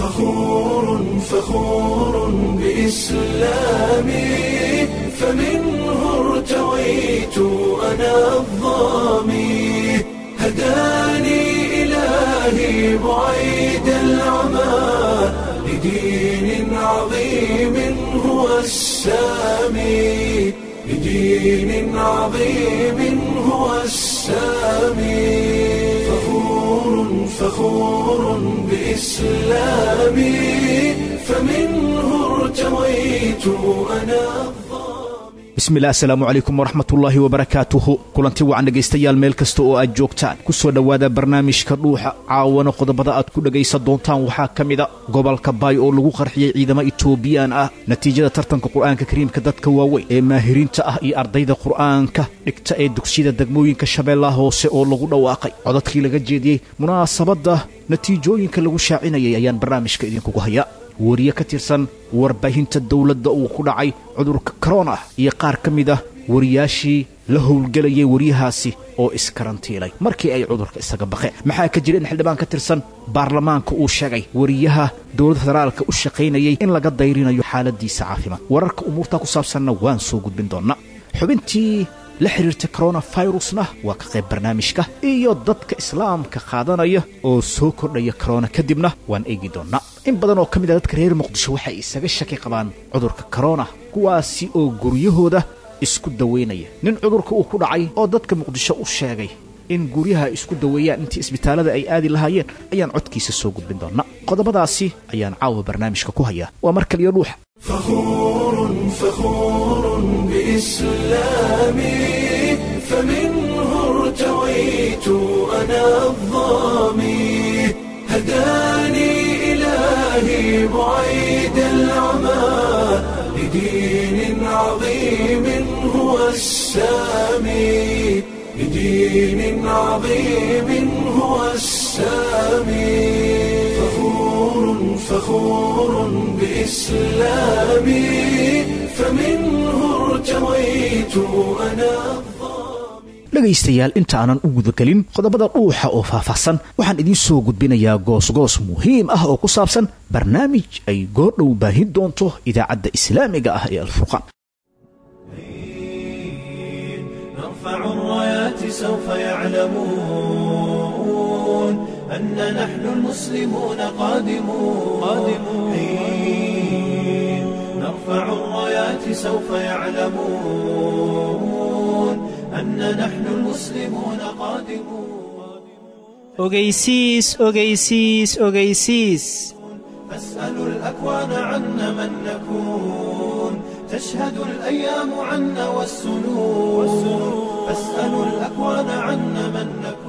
فخور فخور بإسلامي فمنه ارتويت أنا الظامي هداني إلهي بعيد العمى لدين عظيم هو السامي لدين عظيم هو السامي فخور فخور بإسلامي فمنه ارتويت أنا bismillaah asalaamu calaykum waraxmatullaahi wabarakaatuhu kulanti wacan dhegaystayaal meel kasta oo aad joogtaan ku soo dhowaada barnaamijka dhuuxa caawana qodobada aad ku dhegaysan doontaan waxaa ka mida gobolka baay oo lagu qarxiyey ciidamo itoobiyaan ah natiijada tartanka qur'aanka kariimka dadka waaweyn ee maahiriinta ah iyo ardayda qur'aanka dhigta ee dugsiyada degmooyinka shabeellaha hoose oo lagu dhawaaqay codadkii laga jeediyey munaasabadda natiijooyinka lagu shaacinayay ayaan barnaamijka idinkugu hayaa wariye ka tirsan warbaahinta dowladda uu ku dhacay cudurka korona iyo qaar ka mid ah wariyaashii la howlgelayay wariyahaasi oo iskarantiilay markii ay cudurka isaga baqeen maxaa ka jira in xildhibaan ka tirsan baarlamaanka uu sheegay wariyaha dowladda federaalka u shaqaynayay in laga dayrinayo xaaladiisa caafimaad wararka umuurtaa ku saabsanna waan soo gudbin doonnaa xubintii la xidhiirta koronafirusna waa ka qayb barnaamijka iyo dadka islaamka qaadanaya oo soo kordhaya korona kadibna waan eegi doonnaa in badan oo ka mid a dadka reer muqdisho waxay isaga shaki qabaan cudurka korona kuwaasi oo guryahooda isku dawaynaya nin cudurka uu ku dhacay oo dadka muqdisho u sheegay in guryaha ay isku daweeyaan intii isbitaallada ay aadi lahaayeen ayaan codkiisa soo gudbin doonnaa qodobadaasi ayaan caawa barnaamijka ku hayaa waa mar kaliyo dhuuxa فخور فخور بإسلامي فمنه ارتويت أنا الظامي هداني إلهي بعيد العمى لدين عظيم هو السامي لدين عظيم هو السامي فخور فخور بإسلامي فمنه ارتويت أنا dhegaystayaal inta aanan u gudagelin qodobada dhuuxa oo faahfaahsan waxaan idiin soo gudbinayaa goosgoos muhiim ah oo ku saabsan barnaamij ay goordhow baahin doonto idaacadda islaamiga ah ee alfurqaan نرفع الرايات سوف يعلمون أن نحن المسلمون قادمون حين نرفع الرايات سوف يعلمون أن نحن المسلمون قادمون ogeysiis ogeysiis ogeysiis فاسألوا الأكوان عنا من نكون تشهد الأيام عنا والسنون فاسألوا الأكوان عنا من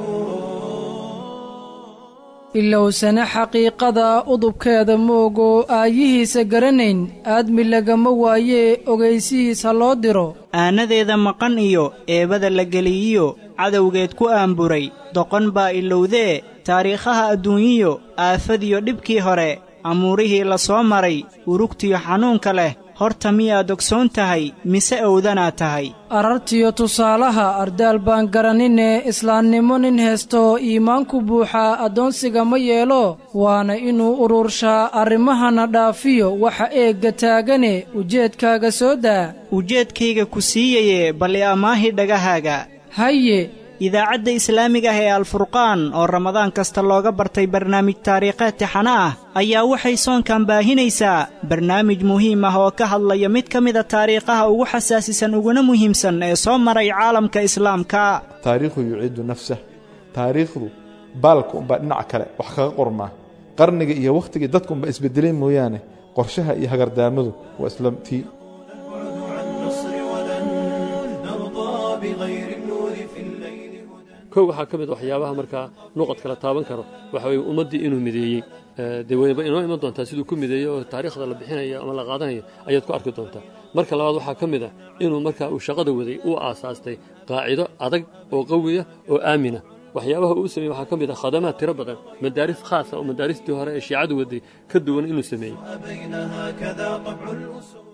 نكون ilowsana xaqiiqada udubkeeda moogo aayihiisa garanayn aadmi lagama waayee ogaysihiis ha loo diro aanadeeda maqan iyo eebada la geliyiyo cadowgeed ku aanburay doqon baa ilowdee taariikhaha adduunyiyo aafadiyo dhibkii hore amuurihii la soo maray urugtiyo xanuunka leh horta miyaad ogsoon tahay mise owdanaad tahay arartiyo tusaalaha ardaal baan garaninee islaannimo nin heestoo iimaanku buuxaa addoonsiga ma yeelo waana inuu ururshaa arrimahana dhaafiyo waxa eegga taagane ujeedkaaga soo daa ujeedkayga ku siiyaye bal i ammaahi dhagahaaga haye idaacadda islaamiga ah ee alfurqaan oo ramadaan kasta looga bartay barnaamij taariikheed tixano ah ayaa waxay soonkan baahinaysaa barnaamij muhiim ah oo ka hadlaya mid ka mida taariikhaha ugu xasaasisan uguna muhiimsan ee soo maray caalamka islaamka taariikhu yuciidu nafsah taariikhdu baalka unbaa dhinac kale wax kaga qormaa qarniga iyo wakhtigii dadka unbaa isbedelay mooyaane qorshaha iyo hagardaamadu waa isla tii عن نصر ولن نرضى بغير النور في الليل هدى kow waxaa ka mid waxyaabaha markaa nuqad kala taaban karo waxa weye ummaddii inuu mideeyey dee wayba inoo iman doontaa siduu ku mideeyey oo taariikhda la bixinayo ama la qaadanayo ayaad ku arki doontaa marka labaad waxaa ka mid ah inuu markaa uu shaqada waday uu aasaastay qaacido adag oo qawiya oo aamina waxyaabaha uu sameeyey waxaa ka mid ah khadamaad tiro badan madaaris khaasa oo madaaristii hore ee shiicadu waday ka duwan inuu sameeyey بين هكذا طبع الأسود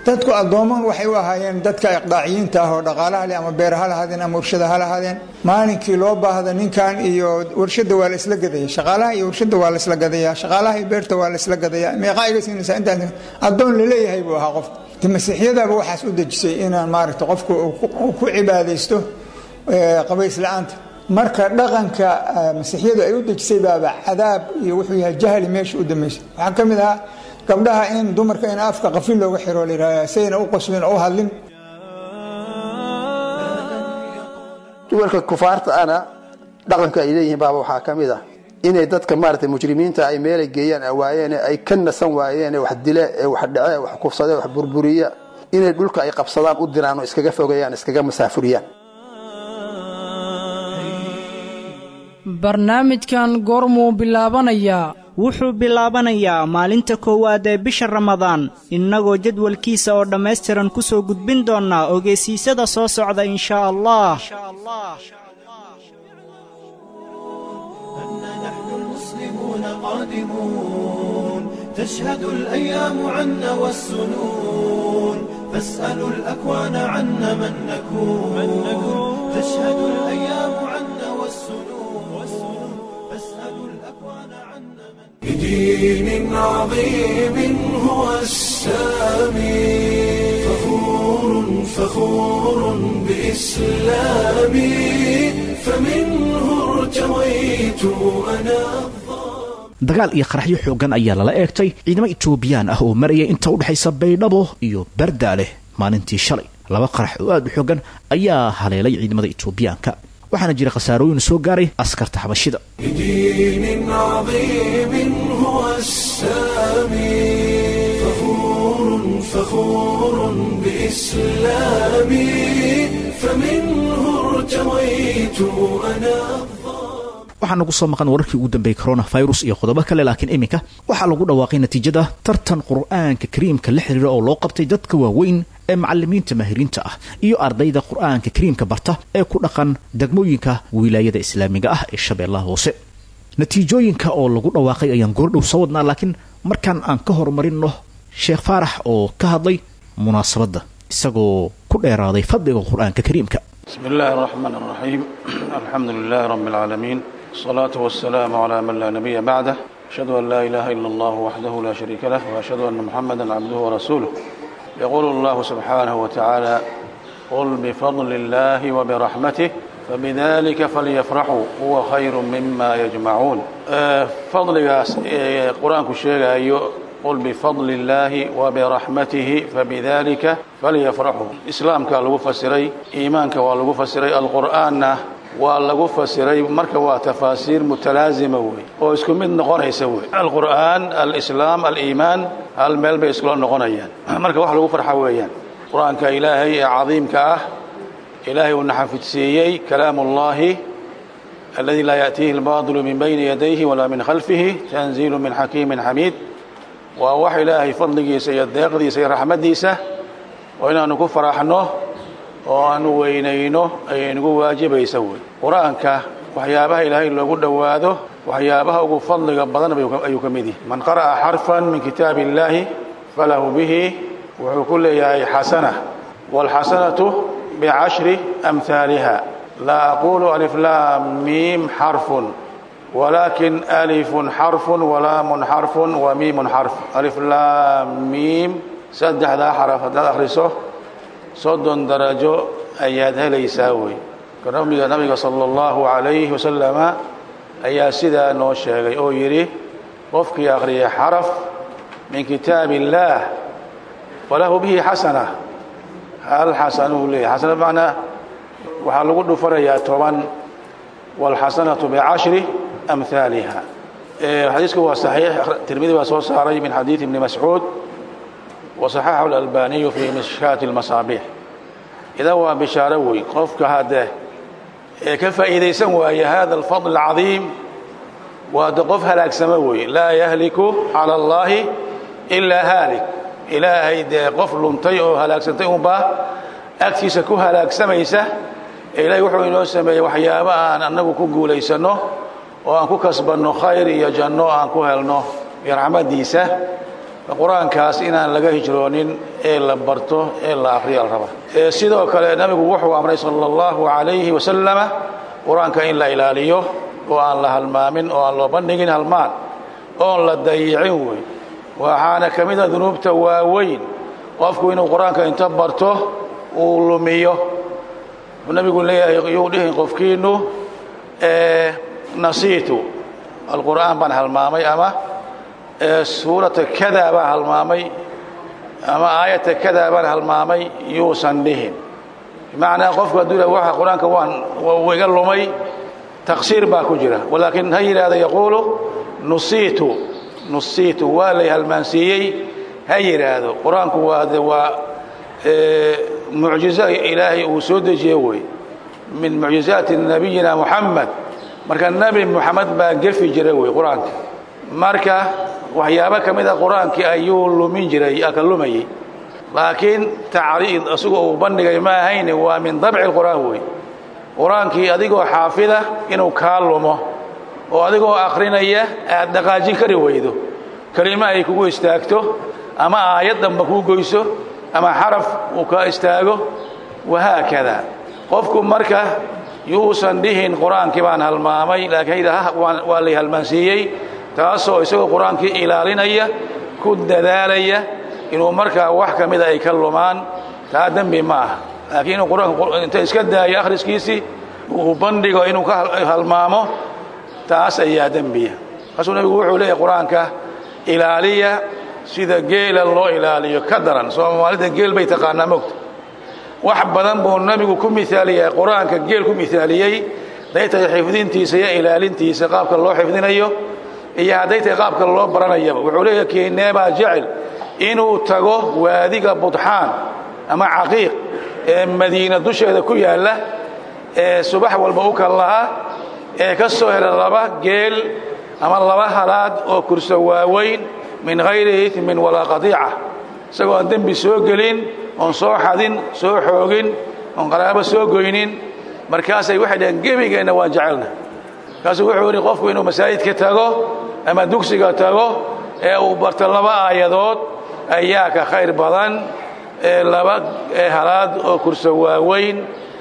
dadku addooman waxay u ahaayeen dadka iqdaaciyiinta ah oo dhaqaalaha leh ama beer ha lahaadeen ama warshada ha lahaadeen maalinkii loo baahda ninkan iyo warshada waa la isla gadaya shaqaalaha iyo warshada waa la isla gadaya shaqaalaha iyo beerta waa la isla gadaya meeqaa iga siinaysaa intaas addoon laleeyahay buu ahaa qof de masiixiyadaaba waxaas u dejisay inaan maaragta qofku uu ku cibaadaysto qabays la-aanta marka dhaqanka masiixiyadu ay u dejisay baaba cadaab iyo wuxuu yahay jahli meesha u dambeysay waxaa ka mid ahaa gabdhaha in dumarka in afka qafil looga xiro layidhahda sayna u qoslin oo u hadlin dumarka kufaarta ana dhaqanka ay leeyihiin baaba waxaa ka mid ah inay dadka maaragtay mujrimiinta ay meelay geeyaan waayeen ay ka nasan waayeen wax dile ee wax dhace wax kufsade wax burburiya inay dhulka ay qabsadaan u diraan oo iskaga fogeeyaan iskaga masaafuriyaan barnaamijkan goormuu bilaabanayaa wuxuu bilaabanayaa maalinta koowaad ee bisha ramadaan innagoo jadwalkiisa oo dhammaystiran ku soo gudbin doonnaa ogeysiisada soo socda inshaa allah تشهد الأيام عنا والسنون فاسألوا الأكوان عنا من نكون تشهد الأيام عنا والسنون فاسألوا الأكوان عنا من بدين عظيم هو السامي فخور فخور بإسلامي فمنه ارتويت أنا dagaal iyo qaraxyo xooggan ayaa lala eegtay ciidamo etoobiyaan ah oo maraya inta u dhexaysa baydhabo iyo bardaaleh maalintii shalay laba qarax oo aad u xooggan ayaa haleelay ciidamada etoobiyaanka waxaana jira khasaarooyin soo gaaray askarta xabashida بدين عظيم هو السامي فخور فخور بإسلامي فمنه ارتويت أنا waxaa nagu soo maqan wararkii ugu dambeeyey coronavirus iyo qodobo kale laakiin iminka waxaa lagu dhawaaqay natiijada tartan qur'aanka kariimka la xiriira oo loo qabtay dadka waaweyn ee macalimiinta mahiriinta ah iyo ardayda qur'aanka kariimka barta ee ku dhaqan degmooyinka wilaayada islaamiga ah ee shabeellaha hoose natiijooyinka oo lagu dhawaaqay ayaan goordhow soo wadnaa laakiin markaan aan ka horumarino sheekh faarax oo ka hadlay munaasabadda isagoo ku dheeraaday fadliga qur'aanka kariimka بسم الله الرحمن الرحيم الحمد لله رب العالمين الصلاة والسلام على من لا نبي بعده أشهد أن لا إله إلا الله وحده لا شريك له وأشهد أن محمدا عبده ورسوله يقول الله سبحانه وتعالى قل بفضل الله وبرحمته فبذلك فليفرحوا هو خير مما يجمعون آه، فضل آه، قرآن كشيء قل بفضل الله وبرحمته فبذلك فليفرحوا إسلامك لغو فسري إيمانك ولغو فسري القرآن ولغو فسري مركا وتفاسير متلازمة وي oo isku mid noqonaysa wey alqur'aan alislaam aliimaan hal meel bay iskula noqonayaan marka wax lagu farxa weeyaan qur-aanka ilaahay ee cadiimka ah ilaahay uu naxafidsiiyey kalaam ullahi الذي لا يأتيه الباطل من بين يديه ولا من خلفه تنزيل من حكيم حميد waa wax ilaahay fadligiisa iyo deeqdiisa iyo raxmaddiisa oo inaanu ku faraxno oo aanu weynayno ayay nagu waajibaysa wey qur-aanka waxyaabaha ilaahay loogu dhowaado waxyaabaha ugu fadliga badan ayuu ka mid yahay man qara'a xarfan min kitaabi illaahi falahu bihi wuxuu ku leeyahay xasana waalxasanatu bicashri amhaaliha laa aqulu aliflaam miim xarfun ولكن ألف حرف ولام حرف وميم حرف ألف لام ميم سدح ذا حرف ذا أخرسه صد درجة أياد هل يساوي كنبي نبي صلى الله عليه وسلم أيا سيدا نوشي أو يري وفق أخري حرف من كتاب الله وله به حسنة هل حسنه لي حسنة معنى وحلقوا فريا طبعا والحسنة بعشر أمثالها حديثك هو صحيح الترمذي وسوى ساري من حديث ابن مسعود وصححه الألباني في مشكاة المصابيح إذا هو بشاروي قفك هذا كيف إذا يسوى هذا الفضل العظيم وتقفها لك سموي لا يهلك على الله إلا هالك إلهي قفل طيء هلاك سنتيهم با أكتسكو هلاك سميسه ilaahay wuxuu inoo sameeyey waxyaaba aan annagu ku guulaysanno oo aan ku kasbanno khayr iyo janno aan ku helno iyo raxmaddiisa qur-aankaas inaan laga hijroonin ee la barto ee la aqriya la raba sidoo kale nabigu wuxuu amray sala allahu calayhi wasalama qur-aanka in la ilaaliyo oo aan la halmaamin oo aan loo bandhigin halmaan oon la dayicin wey waxaana ka mid a dunuubta waaweyn qofku inuu qur-aanka inta barto uu lumiyo wuxuu nabigu leeyahay yuu dhihin qofkiinu nasiitu alqur'aan baan halmaamay ama suurata kadaa baan halmaamay ama aayata kadaa baan halmaamay yuusan dhihin bimacnaa qofku hadduu yidhah waxa qur-aanka waan iga lumay taqsiir baa ku jira walaakiin ha yidhaahdo yaquulu nusiitu nusiitu waa lay halmaansiiyey ha yidhaahdo qur-aanku waa de waa mucjizo ilaahay uu soo dejiye wey min mucjizaati nabiyina muxamed marka nebi moxamed baa gefi jiray wey qur-aanka marka waxyaabo ka mid a qur-aankii ayuu lumin jiray ka lumayey laakiin tacriid isagu uu bandhigay ma ahayn waa min dabci qur'aan wey qur-aankii adigoo xaafida inuu kaa lumo oo adigoo akrinaya aad dhaqaajin kari weydo kelimo ay kugu istaagto ama aayad damba kuu goyso ama xaraf uu ka istaago wahaakada qofku marka yuusan dhihin qur-aankii baan halmaamay laakiin waa lay halmaansiiyey taasoo isagoo qur-aankii ilaalinaya ku dadaalaya inuu markaa wax ka mida ay ka lumaan taa dembi ma aha laakiin inuu qur-aanka inta iska daayo akhriskiisii uu bandhigo inuu ka halmaamo taas ayaa dembiya markaasuu nebigu wuxuu leeyahy qur-aanka ilaaliya sida geela loo ilaaliyo ka daran soomaalida geel bay taqaanaa mogta wax badan buu nabigu ku miaaliyay qur-aanka geel ku miaaliyey hadday tahay xifdintiisa iyo ilaalintiisa qaabka loo xifdinayo iyo hadday tahay qaabka loo baranayaba wuxuu leeyahay keeneebaa jecel inuu tago waadiga budxaan ama caqiiq ee madiina dusheeda ku yaalla ee subax walba u kal lahaa ee ka soo hela laba geel ama laba halaad oo kurso waaweyn min hayri imin walaa qadiica isagoo aan dembi soo gelin oon soo xadin soo xoogin oon qaraabo soo goynin markaasay waxay dhaheen gebigeenna waan jecelna markaasuu wuxuu yidhi qofku inuu masaajidka tago ama dugsiga tago ee uu barto laba aayadood ayaa ka khayr badan ee laba halaad oo kurso waaweyn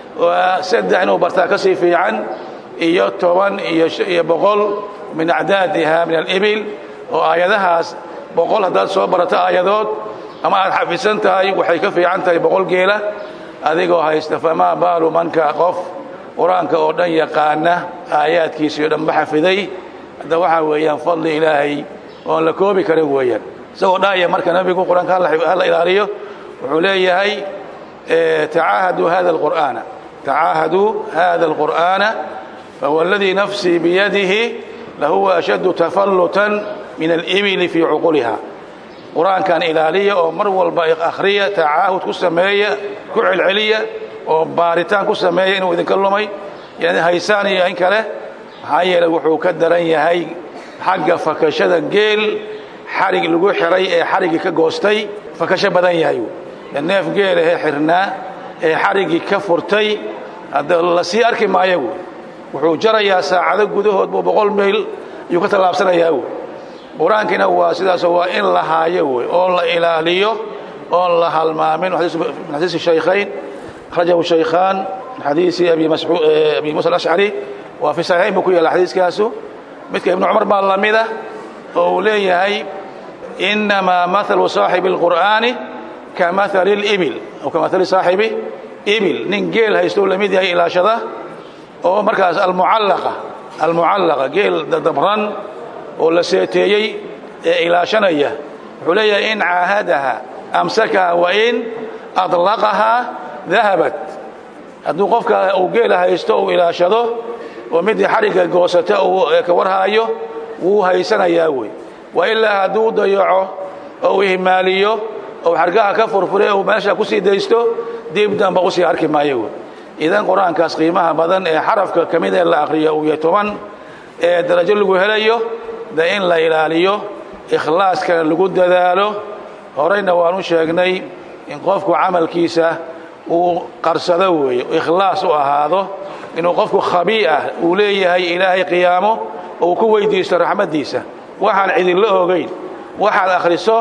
saddex inuu bartaa ka sii fiican iyo toban iyo boqol min acdaadiha min alibil oo aayadahaas boqol haddaad soo barato aayadood ama aad xafidsan tahay waxay ka fiican tahay boqol geela adigoo haysta famaa baalu manka qof qur-aanka oo dhan yaqaana aayaadkiisii o dhanba xafiday hadda waxaa weeyaan fadli ilaahay oon la koobi karin weeyaan isagoo dhaaya marka nabigu qur-aanka hala ilaaliyo wuxuu leeyahay tacaahaduu hada alqur'aana tacaahaduu hada alqur'aana fahuwa aladii nafsii biyadihi lahuwa ashaddu tafallutan min alibili fii cuquliha qur-aankan ilaaliya oo mar walba akhriya tacaahud ku sameeya ku celceliya oo baaritaan ku sameeya inuu idinka lumay yani haysaan iyo in kale maxaa yeeley wuxuu ka daran yahay xagga fakashada geel xarig lagu xiray ee xariggii ka goostay fakasho badan yahay neef geelahee xirnaa ee xariggii ka furtay hadda la sii arki maayo wy wuxuu jarayaa saacado gudahood buu boqol mayl ayuu ka tallaabsanayaa wy qur-aankiina waa sidaasoo waa in la haayo wey oo la ilaaliyo oon la halmaamin min xadiisi shaykhayn akhrajahu shaykhaan min xadiisi abi musa alashcari waa fi saxiixayn buu ku yaalla xadiiskaasu midka ibnu cumar baa lamida oo uu leeyahay inamaa maalu saaxibi اlqur'aani ka maali اlibil aw ka maali saaxibi ibil nin geel haysto lamid yahay ilaashada oo markaas almucallaqa almucallaqa geel dadabran oo la seeteeyey ee ilaashanaya wuxuu leeyahay in caahadaha amsakaha wa in adlaqahaa dahabat hadduu qofka uu geela haysto uu ilaashado oo midii xarigga goosata uu ka warhaayo wuu haysanayaa wey wa ilaa hadduu dayaco oo uu ihmaaliyo ou xargaha ka furfure uu meesha ku sii daysto dib damba usii arki maayo wey idan qur-aankaas qiimaha badan ee xarafka ka mid ee la akhriyo uu yahay toban ee darajo lagu helayo de in la ilaaliyo ikhlaaskana lagu dadaalo horeyna waanu sheegnay in qofku camalkiisa uu qarsado weeye ikhlaas u ahaado inuu qofku khabii ah uu leeyahay ilaahay qiyaamo oo uu ku weydiisto raxmaddiisa waxaan cidinla ogayn waxaad akhriso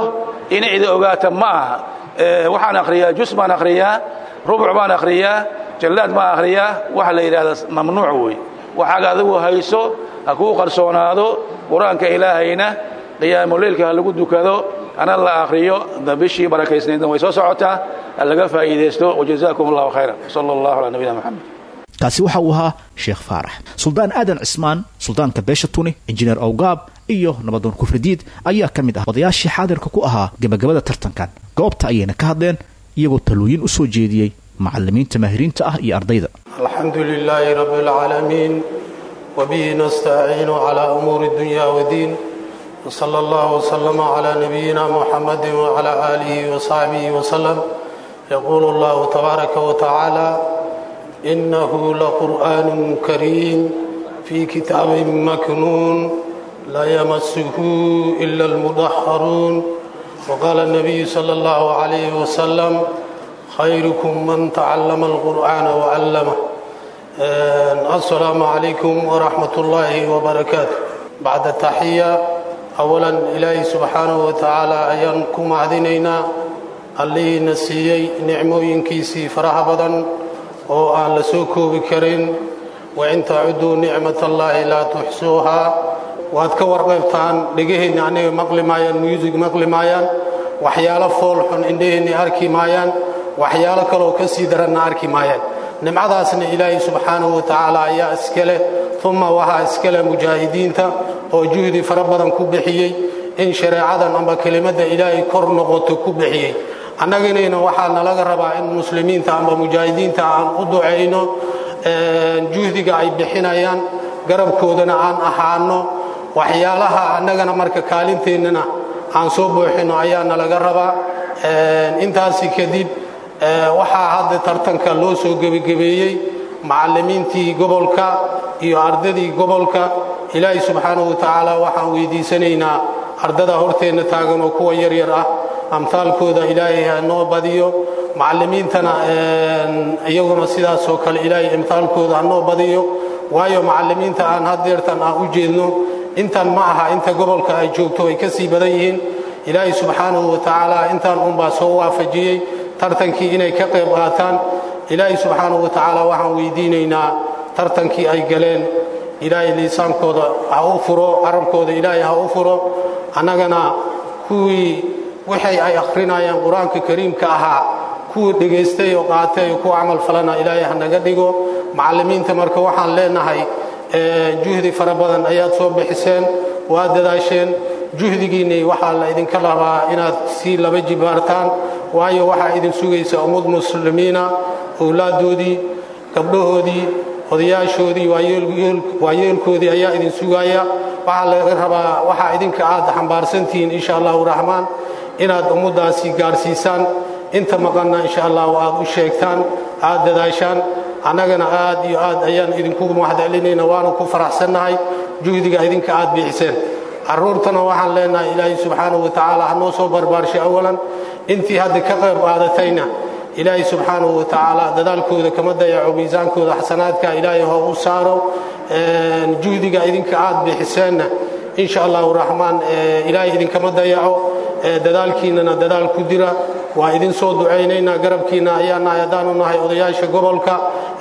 inay idi ogaata ma aha waxaan akhriyaa jus baan akhriyaa rubuc baan akhriyaa jallaad baan akhriyaa waxa la yidhahda mamnuuc wey waxaaga adigu hayso ha kuu qarsoonaado qur-aanka ilaahayna qiyaamuleylka ha lagu dukado hana la akhriyo bishii barakaysnaydna way soo socotaa ha laga faa'iidaysto wajazaakum allahu khayran sala allahu calaa nabiyina moxamed kaasi waxa uu ahaa sheekh faarax suldaan aadan cismaan suldaanka beesha tuni injineer awgaab iyo nabadoon kufridiid ayaa ka mid ah odayaashii xaadirka ku ahaa gebagabada tartankan goobta ayayna ka hadleen iyagoo talooyin u soo jeediyey macallimiinta maahiriinta ah iyo ardayda الحمد لله رب العالمين وبه نستعين على أمور الدنيا والدين وصلى الله وسلم على نبينا محمد وعلى آله وصحبه وسلم يقول الله تبارك وتعالى إنه لقرآن كريم في كتاب مكنون لا يمسه إلا المدحرون وقال النبي صلى الله عليه وسلم خيركم من تعلم القرآن وعلمه السلام عليكم ورحمة الله وبركاته بعد التحية أولا إلهي سبحانه وتعالى أيانكم عدنينا اللي نسيي نعموينكيسي فرح بدن oo aan la soo koobi karin wain tacuduu nicmat allaahi laa tuxsuuhaa waad ka warqaybtaan dhegaheenni aniga maqli maayaan muusig maqli maayaan waxyaalo foolxun indhaheenni arki maayaan waxyaalo kaleoo ka sii daranna arki maayaan nimcadaasna ilaahay subxaanahu wa tacaala ayaa iska leh uma waxaa iska leh mujaahidiinta oo juhdi fara badan ku bixiyey in shareecadan amba kelimadda ilaahay kor noqoto ku bixiyey annaganayna waxaa nalaga rabaa in muslimiinta amba mujaahidiinta aan u ducayno juhdiga ay bixinayaan garabkoodana aan ahaano waxyaalaha annagana marka kaalinteennana aan soo buuxino ayaa nalaga rabaa intaasi kadib waxaa hadda tartanka loo soo gebagabeeyey macallimiintii gobolka iyo ardadii gobolka ilaahay subxaanahu wa tacaala waxaan weydiisanaynaa ardada horteenna taagan oo kuwa yaryar ah amhaalkooda ilaahay ha noo badiyo macallimiintana iyaguna sidaasoo kale ilaahay imhaalkooda ha noo badiyo waayo macallimiinta aan haddeertan aan u jeedno intan ma aha inta gobolka ay joogto ay ka sii badan yihiin ilaahay subxaanahu wa tacaala intaan unbaa soo waafajiyey tartankii inay ka qayb qaataan ilaahay subxaanahu wa tacaala waxaan weydiinaynaa tartankii ay galeen ilaahay liisaankooda ha u furo carabkooda ilaahay ha u furo annagana kuwii waxay ay akhrinayaan qur-aanka kariimka ahaa kuwa dhegaystay oo qaatay oo kuwa camal falana ilaahay ha naga dhigo macallimiinta marka waxaan leenahay juhdi fara badan ayaad soo bixiseen waa dadaasheen juhdigiinni waxaa la idinka rabaa inaad sii laba jibaartaan waayo waxaa idin sugaysa ummad muslimiina owlaaddoodii gabdhahoodii odayaashoodii waayeelkoodii ayaa idin sugaya waxaa laga rabaa waxaa idinka aad xambaarsantihiin insha allahu raxmaan inaad ummaddaasi gaarsiisaan inta maqanna insha allahu aad u sheegtaan aad dadaashaan annagana aad iyo aad ayaan idinku mahadcelinayna waana ku faraxsannahay juhdiga idinka aad bixiseen carruurtana waxaan leenahay ilaahay subxaanahu wa tacaala ha noo soo barbaarshay awalan intii hadda ka qayb qaadatayna ilaahay subxaanahu wa tacaala dadaalkooda kama dayaco miisaankooda xasanaadka ilaahay ho u saaro juhdiga idinka aad bixiseenna insha allahu raxmaan ilaahay idinkama dayaco dadaalkiinnana dadaal ku dira waa idin soo ducaynaynaa garabkiinna ayaa nahay haddaanu nahay odayaasha gobolka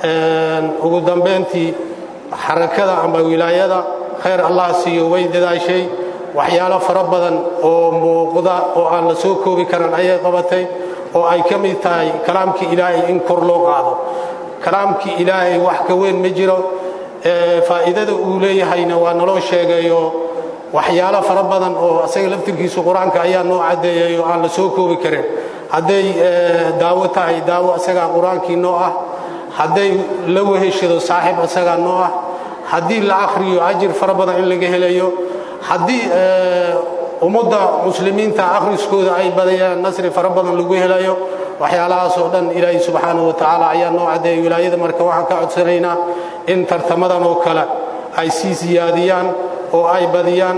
ugu dambayntii xarakada amba wilaayada khayr allah siiyo way dadaashay waxyaalo fara badan oo muuqda oo aan la soo koobi karan ayay qabatay oo ay ka mid tahay kalaamkii ilaahay in kor loo qaado kalaamkii ilaahay wax ka weyn ma jiro faa'iidada uu leeyahayna waa naloo sheegayo waxyaalo fara badan oo asaga laftirkiisu qur-aanka ayaa noo caddeeyay oo aan la soo koobi karin hadday daawo tahay daawo asagaa qur-aankii noo ah hadday la weheshado saaxiib asagaa noo ah haddii la akhriyo ajir fara badan in laga helayo haddii ummadda muslimiinta akhriskooda ay badayaan nasri fara badan lagu helayo waxyaalahaas oo dhan ilaahay subxaanahu wa tacaala ayaa noo caddeeyay wilaayada marka waxaan ka codsanaynaa in tartamadan oo kale ay sii siyaadiyaan oo ay badiyaan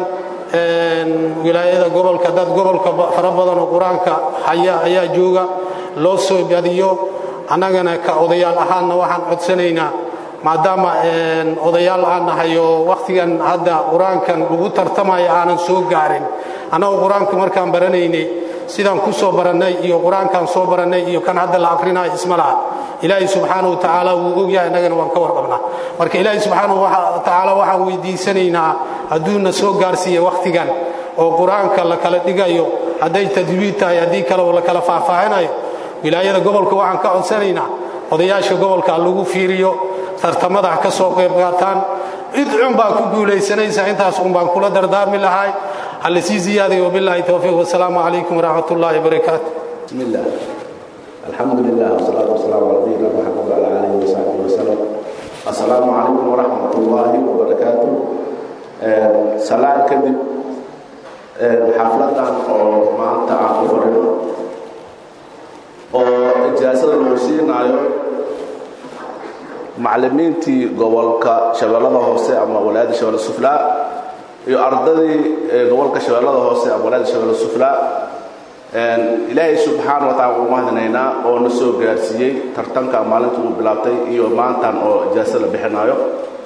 wilaayada gobolka dad gobolka fara badan oo qur-aanka haya ayaa jooga loo soo badiyo annagana ka odayaal ahaanna waxaan codsanaynaa maadaama odayaal aan nahay oo wakhtigan hadda qur-aankan lagu tartamaya aanan soo gaarin annagoo qur-aanka markaan baranaynay sidaan ku soo barannay iyo qur-aankaan soo barannay iyo kan hadda la akrinayo isma laha ilaahay subxaanahu wa tacaala wuu ogyahay innagana waan ka warqabnaa marka ilaahay subxaanahu wa tacaala waxaan weydiisanaynaa hadduuna soo gaarsiiya wakhtigan oo qur-aanka la kala dhigayo hadday tadwiid tahay haddii kale oo la kala faahfaahinayo wilaayada gobolka waxaan ka codsanaynaa odayaasha gobolka lagu fiiriyo tartamada ha ka soo qayb qaataan cid cun baa ku guulaysanaysa intaas un baan kula dardaarmi lahay ha la sii ziyaaday wabilaahi towfiiq wasalaamu calaykum waraxmat ullaahi wabarakaatu بسم الله الحمد لله والصلاة والسلام على نبينا محمد وعلى آله وصحبه وسلم السلام عليكم ورحمة الله وبركاته سلام كذب xafladan oo maanta aan ku fadhino oo ijaasada lagu siinaayo macallimiintii gobolka shabeellada hoose ama walaayadda shabeelle suflaa iyo ardadii gobolka shabeellada hoose ama walaayadda shabeelle suflaa ilaahay subxaana wa taala ugu mahadinaynaa oo na soo gaarsiiyey tartanka maalinta uu bilaabtay iyo maantan oo ijaasa la bixinaayo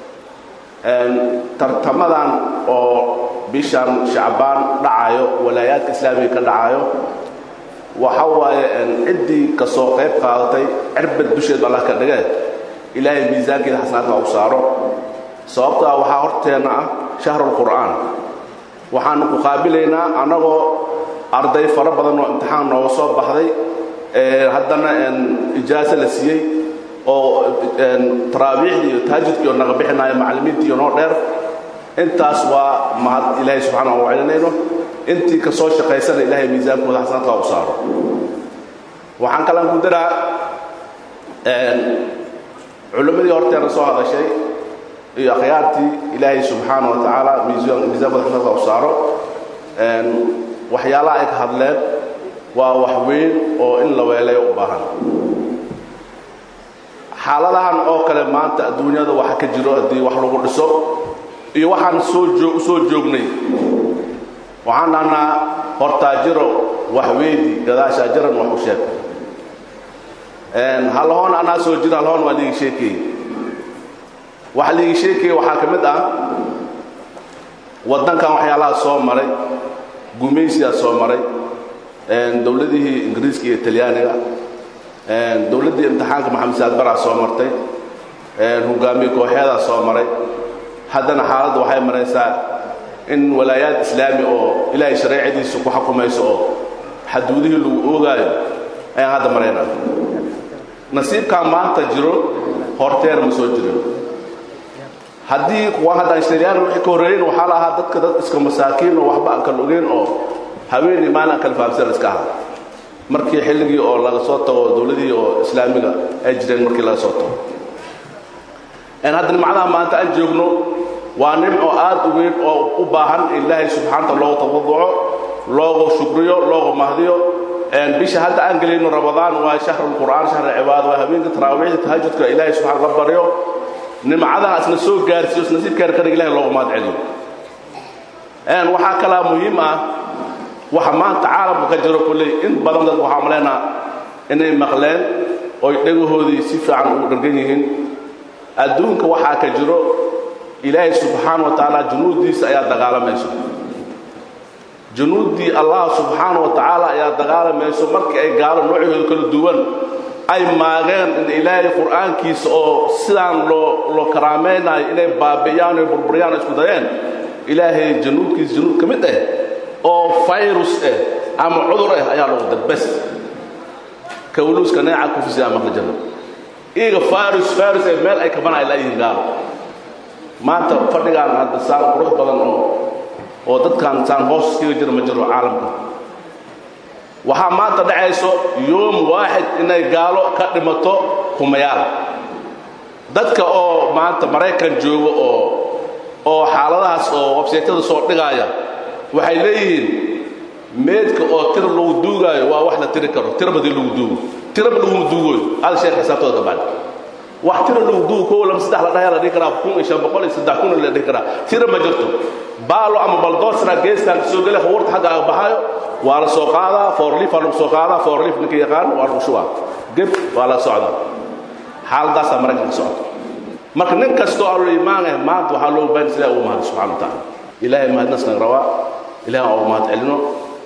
tartamadan oo bishan shacbaan dhacayo walaayaadka islaamiga ka dhacayo waxa waaye ciddii ka soo qayb qaadatay cirbad dusheed ba allah ka dhige ilaahay miisaankeeda xasanaadka u saaro sababtaa waxaa horteenna ah shahrulqur'aan waxaanu ku qaabilaynaa annagoo arday fara badan oo imtixaan nooga soo baxday haddana ijaaso la siiyey oo taraabiixdii iyo taajudkii oo naga bixinaayo macallimiintii iyo noo dheer intaas waa mahad ilaahay subxaana u celinayno intii ka soo shaqaysana ilaahay miisaankooda xasanaadka u saaro waxaan kalaan ku daraa culimmadii horteena soo hadashay iyo akhyaartii ilaahay subxaana wa tacaala miisaankooda xasanaadka u saaro waxyaalaha ay ka hadleen waa wax weyn oo in la weelayo u baahan xaaladahan oo kale maanta adduunyada waxa ka jiro haddii wax lagu dhiso iyo waxaan soo joo u soo joognay waxaan dhahnaa hortaajiro wax weydii gadaashaa jiran wax u sheeg hallahoon anaa soo jira hallahoon waa liigi sheekeeye waxa liigi sheekeeye waxaa ka mid ah waddankan waxyaalaha soo maray gumaysiyaa soo maray dowladihii ingiriiska iyo talyaaniga dowladdii imtixaanka maxamed saad baraa soo martay hogaamiye kooxeedaa soo maray haddana xaaladda waxay maraysaa in walaayaad islaami oo ilaahay shareecadiisa ku xukumayso oo xaduudihii lagu oogaayo ayaan hadda maraynaa nasiibkaa maanta jiro horteer ma soo jirin haddii kuwa haddaan shariyaana wixii ka horreeyen waxaa la ahaa dadka dad iska masaakiin oo waxba aan kala ogeyn oo haweenii maalin aan kala fahamsan iska ahaa markii xilligii oo laga soo tago dowladihii oo islaamiga ay jireen markii laga soo tago hadda nimcadaha maanta aan joogno waa nimco aad u weyn oo u baahan ilaahay subxaanta loogu tawaduco loogu shukriyo loogu mahdiyo bisha hadda aan gelayno ramadaan waa shahrulqur'aan shahra cibaada waa habeenka taraawiixda tahajudka ilaahay subxaan la baryo nimcadan isna soo gaarsiiyo isna nasiibkeena ka dhig ilahay loogu mahad celiyo waxaa kalaa muhiim ah waxa maanta caalamka ka jiro kulley in badan dad waxaa maleynaa inay maqleen oy dhegahoodii si fiican ugu dhargan yihiin adduunka waxaa ka jiro ilaahay subxaana wa tacaala junuuddiisa ayaa dagaalamayso junuuddii allah subxaana wa tacaala ayaa dagaalamayso markii ay gaalo noocahooda kala duwan ay maageen in ilaahay qur'aankiisa oo sidaan loo loo karaamaynayo inay baabi'iyaan oy burburiyaan oo isku dayeen ilaahay januudkiisa januud ka mid ah oo fayrus ah ama cudur ah ayaa lagu darbes kawluuska neeca kufisi ama qajano iyaga faris faris ee meel ay kabanay la yihiin gaalo maanta fadhigaan hadda saan qurux badan oo oo dadkan saan hoos iskaga jira ma jiro caalamka waxaa maanta dhacayso yoom waaxid inay gaalo ka dhimato kumayaal dadka oo maanta maraykan jooga oo oo xaaladahaas oo websaytyada soo dhigaaya waxay leeyihiin meedka oo tira lagu duugaayo waa wax la tiri karo tira badii lagu duugo tiraba laguma duugoyo hal sheekh xisaabtooda ka bacdi wax tira lagu duugo kow lama saddex la dhayaa la dhihi karaa kun iyo shan boqol iyo saddex kun la dhihi karaa tira ma jirto baalo ama baldoosna geestaan kasoo gele hawrta xagga aga baxaayo waa la soo qaadaa foorliif waa lagu soo qaadaa foorliif ninka yaqaan waa lagu shubaa geb waa la socdaa xaaladaasaa maraykanka socota marka nin kastoo allo imaan ah maanta waxaa loo baahan sidaa ugu mahad subxana wa tacaala ilaahay mahadnaskan rabaa ilahay aan ugu mahad celino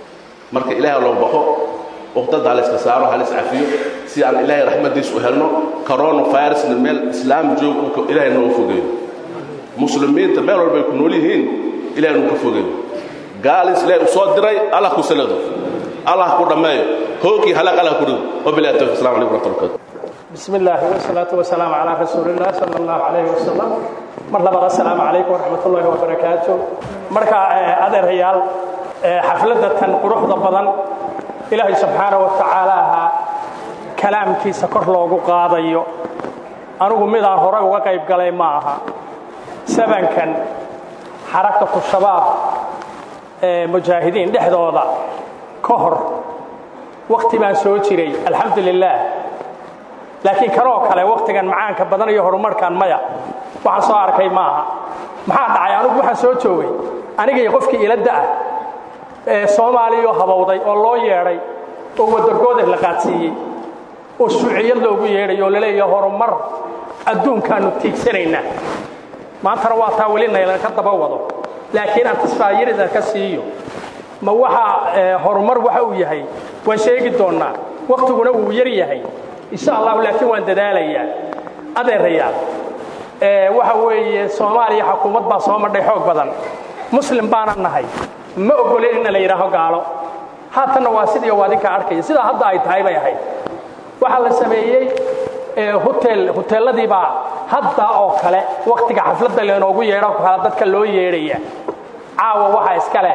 marka ilaahay loo baqo uqdada halayska saaro halis cafiyo si aan ilaahay raxmadiis u helno coronavirusna meel islaam joog ilaahay nooga fogeeyo muslimiinta meel walbay ku nool yihiin ilahay nuu ka fogeeyo gaalis ilaahay u soo diray allah ku salado allah ku dhammeeyo hoogii halaaq allah ku rido wabilahi tawfiq assalamu calaykum warahmatullahi بسم الله والصلاة والسلام على رسول الله صلى الله عليه وسلم مرحبا السلام عليكم ورحمة الله وبركاته مركا أدر هيال حفلة قروح ضبضا إلهي سبحانه وتعالى كلام كي سكر لوغو قاضيو أنو ميدان هراء وقايب قلي معها سبن كان حركة الشباب مجاهدين دحدودا كهر وقت ما سوتيري الحمد لله laakiin kanoo kale wakhtigan macaanka badan iyo horumarkan maya waxaan soo arkay maaha maxaa dhacay anugu waxaan soo joogay anigay qofkii ila da'ah ee soomaaliyao habowday oo loo yeedhay oo wadagooda la qaadsiiyey oo shuuciyad loogu yeedhay oo laleeyaha horumar adduunkaannu tiigsanaynaa maantana waa taa weli naylanka daba wado laakiin aan tasfaayirida ka siiyo ma waxa horumar waxa uu yahay waan sheegi doonnaa wakhtiguna wuu yar yahay insha allahu laakiin waan dadaalayaa adeerayaal waxa weeye soomaaliya xukuumad baa soo madhay xoog badan muslim baana nahay ma ogolin in la yidhaaho gaalo haatanna waa sidii oo adinka arkaya sidaa hadda ay tahay bay ahayd waxaa la sameeyey hotel hoteelladii baa hadda oo kale wakhtiga xafladda leenoogu yeedho kale dadka loo yeedhaya caawa waxaa iska leh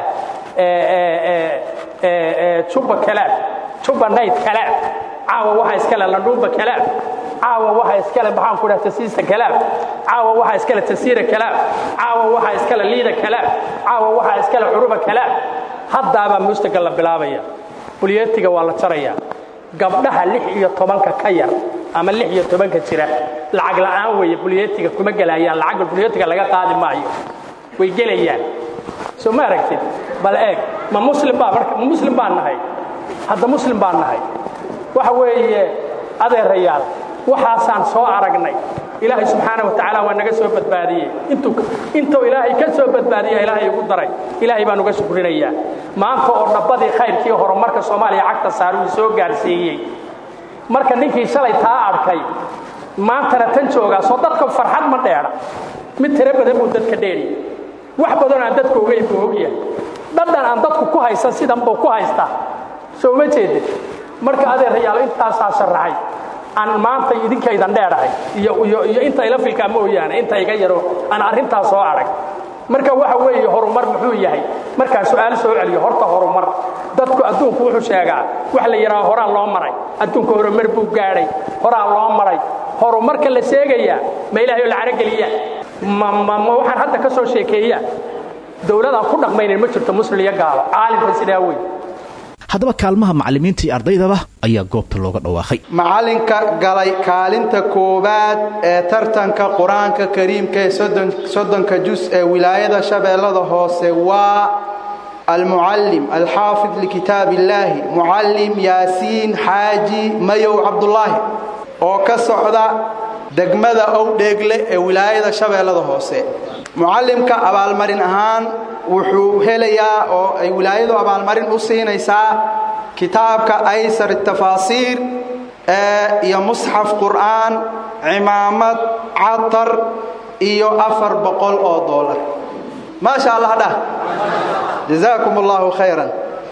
juba kalaab juba nayd kalaab caawa waxaa iskale landhuumba kalaab caawa waxaa iskale maxaan ku dhaha tasiisa kalaab caawa waxaa iskale tasiira kalaab caawa waxaa iskale liida kalaab caawa waxaa iskale curuba kalaab haddaabaa mustaga la bilaabaya bulyetiga waa la jaraya gabdhaha lix iyo tobanka ka yar ama lix iyo tobanka jira lacag la'aan weeye bulyetiga kuma gelayaan lacagga bulyetiga laga qaadi maayo way gelayaan soo ma aragtid bal eeg ma muslim baa marka ma muslim baan nahay hadda muslim baan nahay waxa weeye adeerayaal waxaasaan soo aragnay ilaahay subxaana wa tacaala waa naga soo badbaadiyey intuu intuu ilaahay ka soo badbaadiya ilaahay ugu daray ilaahay baan uga shukrinayaa maanta oo dhabbadii khayrkii horumarka soomaaliya cagta saaruu soo gaarsiiyey marka ninkii shalay taa arkay maantana tan joogaa soo dadka farxad ma dheera mid tiro badan buu dadka dheeriya wax badan aan dadka ogeyn buu ogyahay dhadhan aan dadku ku haysan sidan buu ku haystaa soo ma jeedin marka adeerayaal intaasaa sharaxay aan maanta idinkaydan dheerahay iyo iyo iyo inta ila filkaa mooyaane inta iga yaro aan arrintaas soo arag marka waxa weeye horumar muxuu yahay markaan su-aal soo celiyo horta horumar dadku adduunku wuxuu sheegaa wax la yidhaha horaan loo maray adduunka horumar buu gaadhay horaan loo maray horumarka la sheegayaa ma ilaahay oo la carogeliya ma ma ma waxaan hadda ka soo sheekeeyaa dowladaan ku dhaqmaynin ma jirto muslim iyo gaalo caalimka sidaa weyn haddaba kaalmaha macallimiinta iyo ardaydaba ayaa goobta looga dhawaaqay macalinka galay kaalinta koowaad ee tartanka qur-aanka kariimka ee soddonka jus ee wilaayada shabeellada hoose waa almucallim alxaafid likitaab illaahi mucallim yaasiin xaaji mayow cabdulaahi oo ka socda degmada owdheegle ee wilaayada shabeellada hoose mucallimka abaalmarin ahaan wuxuu helayaa oo ay wilaayadu abaalmarin u siinaysaa kitaabka aysar tafaasiir iyo musxaf qur'aan cimaamad catar iyo afar boqol oo doolar maasha allah dhah jazaakum allahu khayran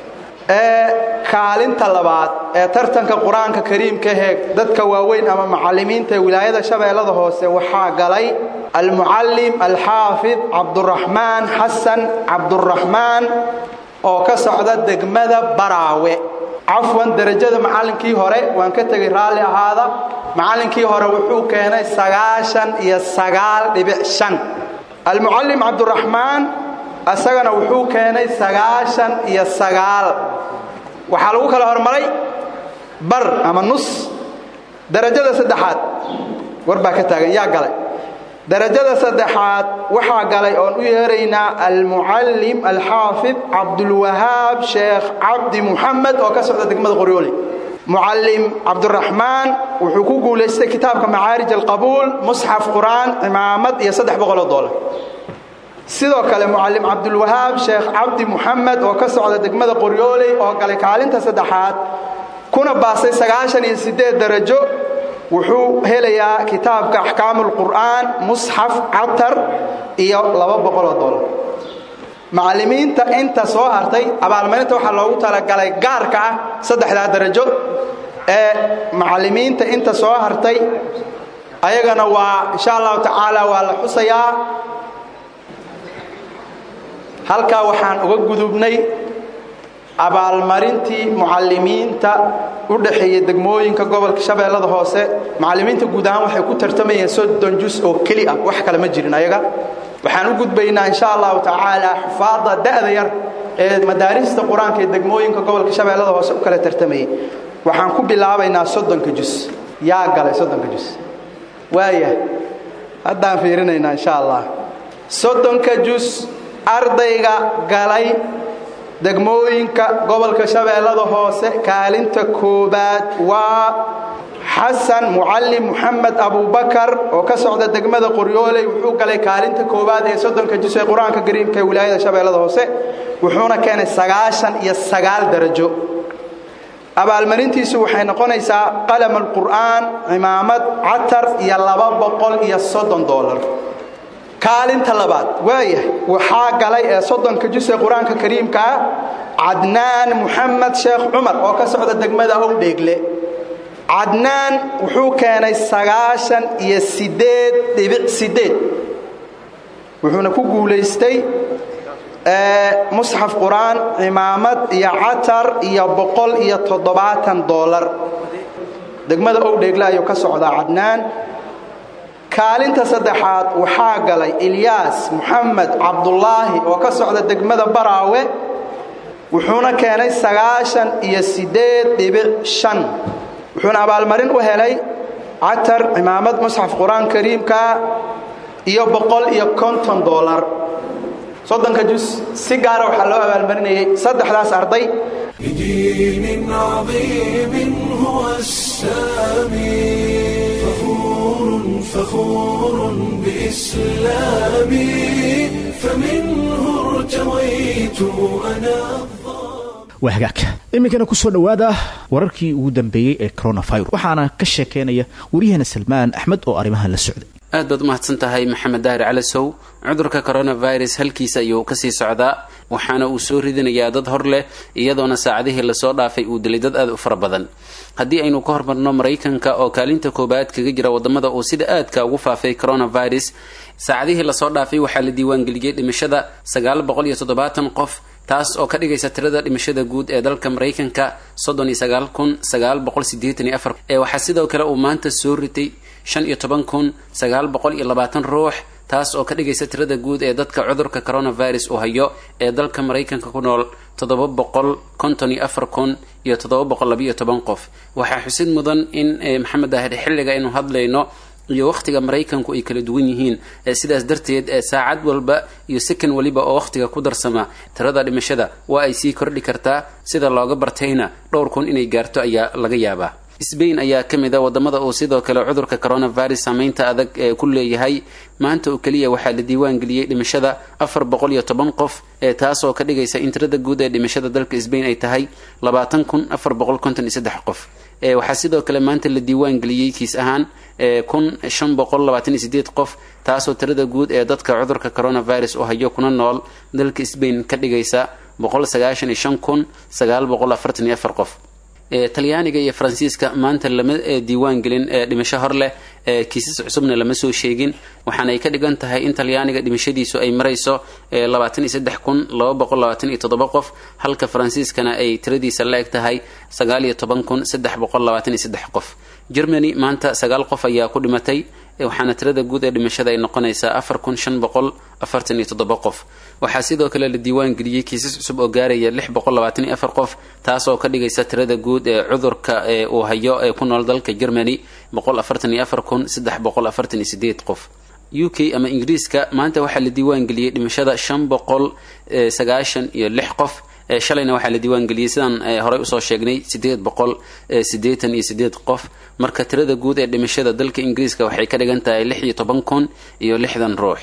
kaalinta labaad ee tartanka qur-aanka kariimka heeg dadka waaweyn ama macallimiinta ee wilaayada shabeellada hoose waxaa galay almucallim alxaafid cabduraxmaan xasan cabduraxmaan oo ka socda degmada baraawe cafwan derajada macallinkii hore waan ka tegay raalli ahaada macallinkii hore wuxuu keenay sagaashan iyo sagaal dhibic shan almucallim cabduraxmaan asagana wuxuu keenay sagaashan iyo sagaal waxaa lagu kala hormaray bar ama nus darajada saddexaad war baa ka taagan yaa galay darajada saddexaad waxaa galay oon u yeeraynaa almucallim alxaafid cabdulwahaab sheekh cabdi muxamed oo ka socda degmada qoryooli mucallim cabduraxmaan wuxuu ku guulaystay kitaabka macaarij alqabuul musxaf qur'aan cimaamad iyo saddex boqoloo doolar sidoo kale mucalim cabdulwahaab sheekh cabdi muxamed oo ka socda degmada qoryooley oo galay kaalinta saddexaad kuna baasay sagaashan iyo siddeed darajo wuxuu helayaa kitaabka axkaamulqur'aan musxaf catar iyo laba boqoloo dolar macallimiinta inta soo hartay abaalmarinta waxaa loogu talagalay gaarka ah saddexdaa darajo ee macallimiinta inta soo hartay ayagana waa insha allahu tacaala waa la xusayaa halkaa waxaan uga gudubnay abaalmarintii mucallimiinta u dhaxeeya degmooyinka gobolka shabeellada hoose macallimiinta guud ahaan waxay ku tartamayeen soddon jus oo keli ah wax kale ma jirin ayaga waxaan u gudbaynaa insha allahu tacaala xufaadda da'da yar ee madaarista qur-aanka ee degmooyinka gobolka shabeellada hoose u kala tartamayay waxaan ku bilaabaynaa soddonka jus yaa galay soddonka jus waaya haddaan fiirinaynaa insha allah soddonka jus ardayga galay degmooyinka gobolka shabeellada hoose kaalinta koobaad waa xasan mucallim muxamed abubakar oo ka socda degmada qoryooley wuxuu galay kaalinta koowaad ee soddonka jus ee qur-aanka kariimka ee wilaayada shabeellada hoose wuxuuna keenay sagaashan iyo sagaal darajo abaalmarintiisu waxay noqonaysaa qalam alqur'aan cimaamad catar iyo laba boqol iyo soddon dolar kaalinta labaad waaya waxaa galay ee soddonka jus ee qur-aanka kariimka ah cadnaan muxamed sheekh cumar oo ka socda degmada owdheegle cadnaan wuxuu keenay sagaashan iyo sideed dhibic sideed wuxuuna ku guulaystay musxaf qur-aan cimaamad iyo catar iyo boqol iyo toddobaatan dolar degmada owdheegle ayuu ka socdaa cadnaan kaalinta saddexaad waxaa galay ilyaas muxamed cabdulaahi oo ka socda degmada baraawe wuxuuna keenay sagaashan iyo sideed dhibic shan wuxuuna abaalmarin u helay catar cimaamad musxaf qur-aan kariimka iyo boqol iyo konton dolar soddonka jus si gaara waxaa loo abaalmarinayay saddexdaas arday بدين عظيم هو السامي فخور فخور بإسلامي فمنه ارتويت أنا waa hagaag iminkana ku soo dhowaada wararkii ugu dambeeyey ee coronavirus waxaana ka sheekeynaya waryaheena salmaan axmed oo arrimahan la socday aad baad umahadsan tahay maxamed daahir calasow cudurka coronavirus halkiisa ayuu kasii socdaa waxaana uu soo ridinayaa dad hor leh iyadoona saacadihii lasoo dhaafay uu dilay dad aad u fara badan haddii aynu ka hormarno maraykanka oo kaalinta koobaad kaga jira wadamada uu sida aadka ugu faafay coronavirus saacadihii lasoo dhaafay waxaa la diiwaangeliyey dhimashada sagaal boqol iyo toddobaatan qof taas oo ka dhigaysa tirada dhimashada guud ee dalka maraykanka soddon iyo sagaal kun sagaal boqol sideetan iyo afar ee waxaa sidoo kale uu maanta soo ritay shan iyo toban kun sagaal boqol iyo labaatan ruux taas oo ka dhigaysa tirada guud ee dadka cudurka coronavirus uu hayo ee dalka maraykanka ku nool toddoba boqol konton iyo afar kun iyo toddoba boqol labiyo toban qof waxaa xusid mudan in maxamed daahir xilliga aynu hadlayno iyo wakhtiga maraykanku ay kala duwan yihiin sidaas darteed saacad walba iyo sekan waliba oo wakhtiga ku darsama tirada dhimashada waa ay sii kordhi kartaa sida looga bartayna dhowr kun inay gaarto ayaa laga yaabaa sbain ayaa ka mid a wadamada uu sidoo kale cudurka coronavirus saameynta adag ee ku leeyahay maanta oo keliya waxaa la diiwaan geliyey dhimashada afar boqol iyo toban qof ee taasoo ka dhigaysa in tirada guud ee dhimashada dalka sbain ay tahay labaatan kun afar boqol konton iyo saddex qof waxaa sidoo kale maanta la diiwaan geliyey kiis ahaan kun shan boqol labaatan iyo sideed qof taasoo tirada guud ee dadka cudurka coronavirus u hayo kuna nool dalka sbain ka dhigaysa boqol sagaashan iyo shan kun sagaal boqol afartan iyo afar qof talyaaniga iyo faransiiska maanta lama diiwaan gelin dhimasho hor leh kiisas cusubna lama soo sheegin waxaana ay ka dhigan tahay in talyaaniga dhimashadiisu ay marayso labaatan iyo saddex kun laba boqol labaatan iyo toddoba qof halka faransiiskana ay tiradiisa la eg tahay sagaal iyo toban kun saddex boqol labaatan iyo saddex qof germany maanta sagaal qof ayaa ku dhimatay waxaana tirada guud ee dhimashada ay noqonaysaa afar kun shan boqol afartan iyo toddoba qof waxaa sidoo kale la diiwaan geliyey kiisas cusub oo gaaraya lix boqol labaatan iyo afar qof taasoo ka dhigaysa tirada guud ee cudurka ee uu hayo ee ku nool dalka germany boqol afartan iyo afar kun saddex boqol afartan iyo sideed qof u k ama ingiriiska maanta waxaa la diiwaan geliyey dhimashada shan boqol sagaashan iyo lix qof shalayna waxaa la diiwaan geliyey sidaan horey usoo sheegnay sideed boqol sideetan iyo sideed qof marka tirada guud ee dhimashada dalka ingiriiska waxay ka dhigan tahay lix iyo toban kun iyo lixdan ruux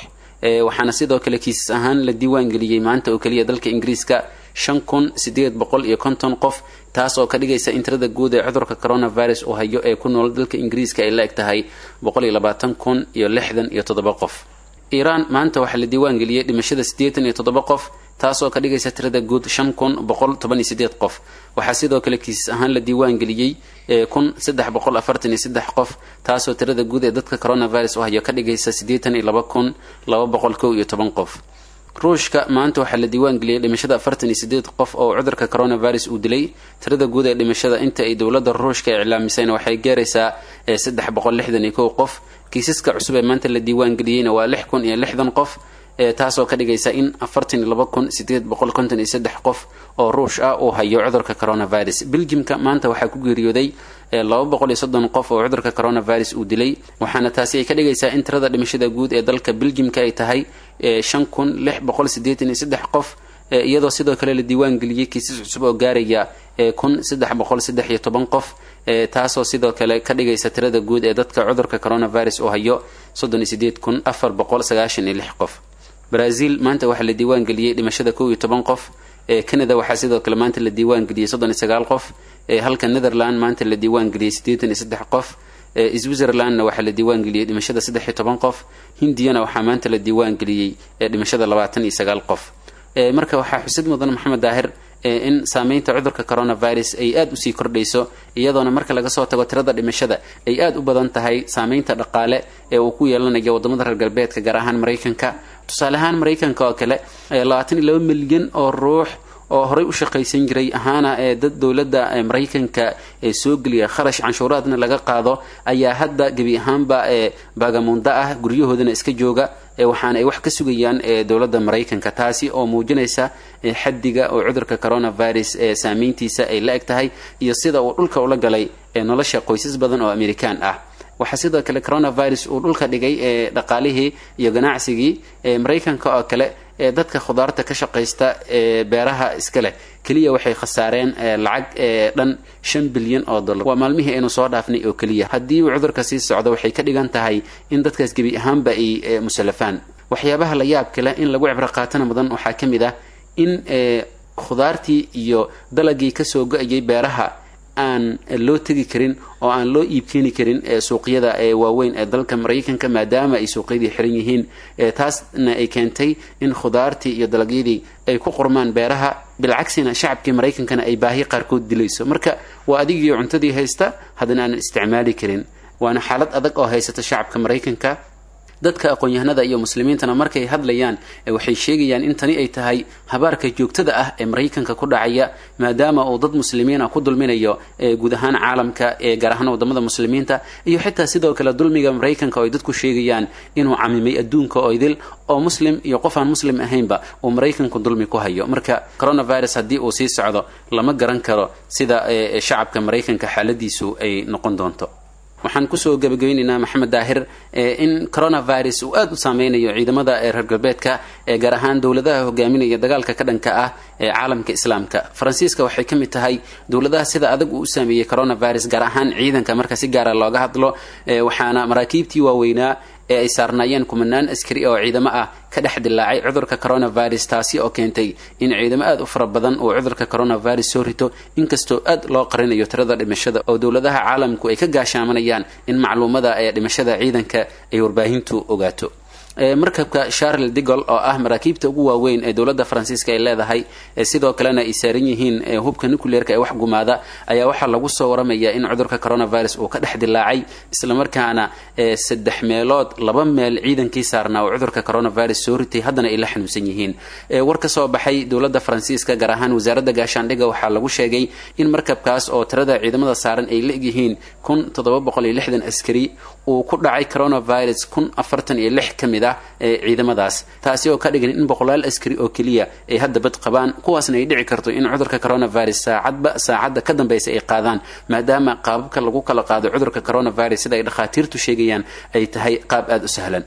waxaana sidoo kale kiisas ahaan la diiwaan geliyey maanta oo keliya dalka ingiriiska shan kun sideed boqol iyo konton qof taas oo ka dhigaysa in tirada guud ee cudurka coronavirus uu hayo ee ku nool dalka ingiriiska ay la eg tahay boqol iyo labaatan kun iyo lixdan iyo toddoba qof iiraan maanta waxaa la diiwaan geliyey dhimashada siddeetan iyo toddoba qof taasoo ka dhigaysa tirada guud shan kun boqol toban iyo sideed qof waxaa sidoo kale kiisas ahaan la diiwaan geliyey kun saddex boqol afartan iyo saddex qof taasoo tirada guud ee dadka coronavirus u hayo ka dhigaysa siddeetan iyo laba kun laba boqol kow iyo toban qof ruushka maanta waxaa la diiwaan geliyey dhimashada afartan iyo sideed qof oo cudurka coronavirus uu dilay tirada guud ee dhimashada inta ay dowladda ruushka iclaamisayna waxay gaaraysaa saddex boqol lixdan iyo kow qof kiisaska cusub ee maanta la diiwaan geliyeyna waa lix kun iyo lixdan qof taasoo ka dhigaysa in afartan iyo laba kun sideed boqol konton iyo saddex qof oo ruush ah uu hayo cudurka coronavirus belgiumka maanta waxaa ku geeriyooday laba boqol iyo soddon qof oo cudurka coronavirus uu dilay waxaana taasi ay ka dhigaysaa in tirada dhimashada guud ee dalka belgiumka ay tahay shan kun lix boqol sideetan iyo saddex qof iyadoo sidoo kale la diiwaan geliyey kiisas cusub oo gaaraya kun saddex boqol saddex iyo toban qof taasoo sidoo kale ka dhigaysa tirada guud ee dadka cudurka coronavirus uu hayo soddon iyo sideed kun afar boqol sagaashan iyo lix qof brazil maanta waxaa la diiwaan geliyey dhimashada kow iyo toban qof canada waxaa sidoo kale maanta la diiwaan geliyey soddon iyo sagaal qof halka netherland maanta la diiwaan geliyey siddeetan iyo saddex qof switzerlandna waxaa la diiwaan geliyey dhimashada saddex iyo toban qof hindiyana waxaa maanta la diiwaan geliyey dhimashada labaatan iyo sagaal qof marka waxaa xusid mudan maxamed daahir in saameynta cudurka coronavirus ay aada usii kordhayso iyadoona marka laga soo tago tirada dhimashada ay aada u badan tahay saameynta dhaqaale ee uu ku yeelanayo wadamada reer galbeedka gaar ahaan maraykanka tusaale ahaan maraykanka oo kale labaatan iyo laba milyan oo ruux oo horey u shaqaysan jiray ahaana ee dad dowladda maraykanka ee soo geliya kharash canshuuraadna laga qaado ayaa hadda gebi ahaanba ee baagamuunda ah guryahoodana iska jooga waxaana ay wax ka sugayaan dowladda maraykanka taasi oo muujinaysa xaddiga oo cudurka coronavirus ee saameyntiisa ay la eg tahay iyo sida uu dhulka ula galay nolosha qoysas badan oo amerikaan ah waxaa sidoo kale coronavirus uu dhulka dhigay ee dhaqaalihii iyo ganacsigii maraykanka oo kale ee dadka khudaarta ka shaqaysta ee beeraha iska leh keliya waxay khasaareen lacag dhan shan bilyan oo dollar waa maalmihii aynu soo dhaafnay oo keliya haddii uu cudurka sii socdo waxay ka dhigan tahay in dadkaas gebi ahaanba ay musallafaan waxyaabaha la yaab kale in lagu cibro qaatana mudan waxaa ka mid ah in khudaartii iyo dalagii kasoo go-ayay beeraha aan loo tegi karin oo aan loo iibkeeni karin suuqyada waaweyn ee dalka maraykanka maadaama ay suuqyadii xiran yihiin taasna ay keentay in khudaartii iyo dalagyadii ay ku qurmaan beeraha bilcagsina shacabkii maraykankana ay baahi qaarkood dilayso marka waa adigii cuntadii haysta haddana aanan isticmaali karin waana xaalad adag oo haysata shacabka maraykanka dadka aqoon-yahanada iyo muslimiintana markay hadlayaan waxay sheegayaan in tani ay tahay habaarka joogtada ah ee maraykanka ku dhacaya maadaama uu dad muslimiina ku dulminayo guud ahaan caalamka ee gaar ahaan wadamada muslimiinta iyo xitaa sidoo kale dulmiga maraykanka oo ay dadku sheegayaan inuu camimay adduunka oo idil oo muslim iyo qof aan muslim ahaynba uu maraykanku dulmi ku hayo marka coronavirus haddii uu sii socdo lama garan karo sida shacabka maraykanka xaaladiisu ay noqon doonto waxaan kusoo gabagabaynaynaa maxamed daahir in coronavirus uu aada u saameynayo ciidamada reer galbeedka ee gaar ahaan dowladaha hogaaminaya dagaalka ka dhanka ah ee caalamka islaamka faransiiska waxay ka mid tahay dowladaha sida adag uu u saameeyey coronavirus gaar ahaan ciidanka marka si gaara looga hadlo waxaana maraakiibtii waaweynaa ee ay saarnaayeen kumanaan askari oo ciidamo ah ka dhex dilaacay cudurka coronavirus taasi oo keentay in ciidamo aada u fara badan uu cudurka coronavirus soo rito inkastoo aad loo qarinayo tirada dhimashada oo dowladaha caalamku ay ka gaashaamanayaan in macluumada ee dhimashada ciidanka ay warbaahintu ogaato markabka charles digol oo ah maraakiibta ugu waaweyn ee dowladda faransiiska ay leedahay sidoo kalena ay saaran yihiin hubka nucleerka ee wax gumaada ayaa waxaa lagu soo waramaya in cudurka coronavirus uu ka dhex dilaacay islamarkaana saddex meelood laba meel ciidankii saarnaa oo cudurka coronavirus soo ritay haddana ay la xanuunsan yihiin war ka soo baxay dowladda faransiiska gaar ahaan wasaaradda gaashaandhigga waxaa lagu sheegay in markabkaas oo tirada ciidamada saaran ay la egyihiin kun toddoba boqol iyo lixdan askari uu ku dhacay coronavirus kun afartan iyo lix ka mid ah ee ciidamadaas taasi oo ka dhigan in boqolaal askari oo keliya ay hadda bad qabaan kuwaasna ay dhici karto in cudurka coronavirus saacadba saacadda ka dambaysa ay qaadaan maadaama qaababka lagu kala qaado cudurka coronavirus sida ay dhakhaatiirtu sheegayaan ay tahay qaab aada u sahlan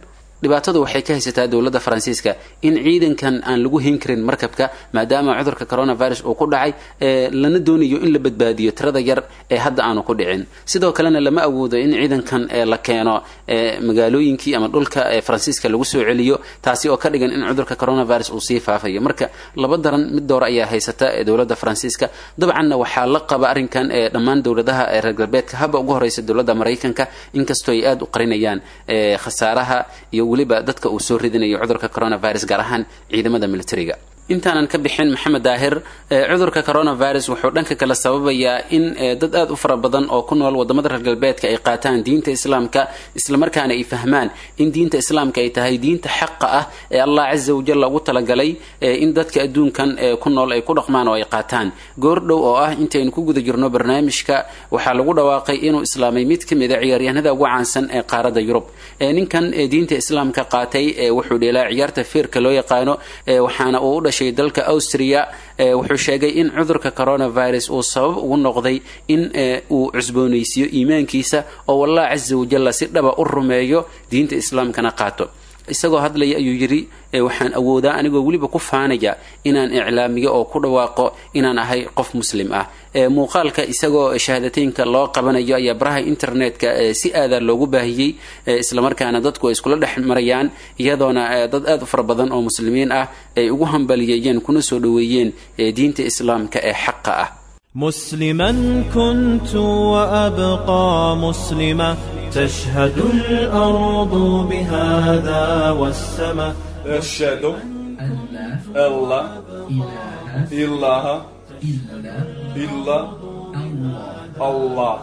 dhibaatadu waxay ka haysataa dowladda faransiiska in ciidankan aan lagu hayn karin markabka maadaama cudurka coronavirus uu ku dhacay lana doonayo in la badbaadiyo tirada yar ee hadda aanu ku dhicin sidoo kalena lama awoodo in ciidankan la keeno magaalooyinkii ama dhulka faransiiska lagu soo celiyo taasi oo ka dhigan in cudurka coronavirus uu sii faafayo marka laba daran mid door ayaa haysata dowladda faransiiska dabcanna waxaa la qaba arrinkan dhammaan dowladaha reer galbeedka haba ugu horeysa dowladda maraykanka inkastoo ay aada u qarinayaan khasaaraha iyo weliba dadka uu soo ridinayo cudurka coronavirus gaar ahaan ciidamada militariga intaanan ka bixin maxamed daahir cudurka coronavirus wuxuu dhanka kale sababayaa in dad aada u fara badan oo ku nool wadamada reer galbeedka ay qaataan diinta islaamka islamarkaana ay fahmaan in diinta islaamka ay tahay diinta xaqa ah ee allah caza wajal ugu talagalay in dadka adduunkan ku nool ay ku dhaqmaan oo ay qaataan goordhow oo ah intaynu ku guda jirno barnaamijka waxaa lagu dhawaaqay inuu islaamay mid ka mid a ciyaaryahanada ugu caansan ee qaaradda yurub ninkan diinta islaamka qaatay wuxuu dheelaa ciyaarta feerka loo yaqaano waxaana uu u dalka austria wuxuu sheegay in cudurka coronavirus uu sabab ugu noqday in uu cusboonaysiiyo iimaankiisa oo wallah caza wajalla si dhaba u rumeeyo diinta islaamkana qaato isagoo hadlaya ayuu yidhi waxaan awoodaa anigoo weliba ku faanaya inaan iclaamiyo oo ku dhawaaqo inaan ahay qof muslim ah muuqaalka isagoo shahaadateynka loo qabanayo ayaa baraha internetka si aada loogu baahiyey islamarkaana dadku ay iskula dhex marayaan iyadoona dad aada u fara badan oo muslimiin ah ay ugu hambaliyeeyeen kuna soo dhoweeyeen diinta islaamka ee xaqa ah مسلما كنت وأبقى مسلما تشهد الأرض بهذا والسماء أشهد الله إله إلا الله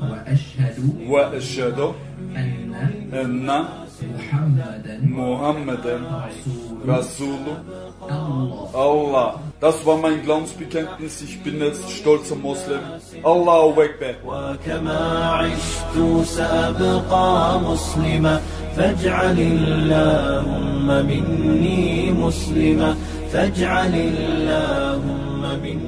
وأشهد أن محمدا رسول Allah. Das war mein Glaubensbekenntnis. Ich bin jetzt stolzer Muslim. Allahu Akbar. وكما عشت سأبقى مسلما فاجعل اللهم مني مسلما فاجعل اللهم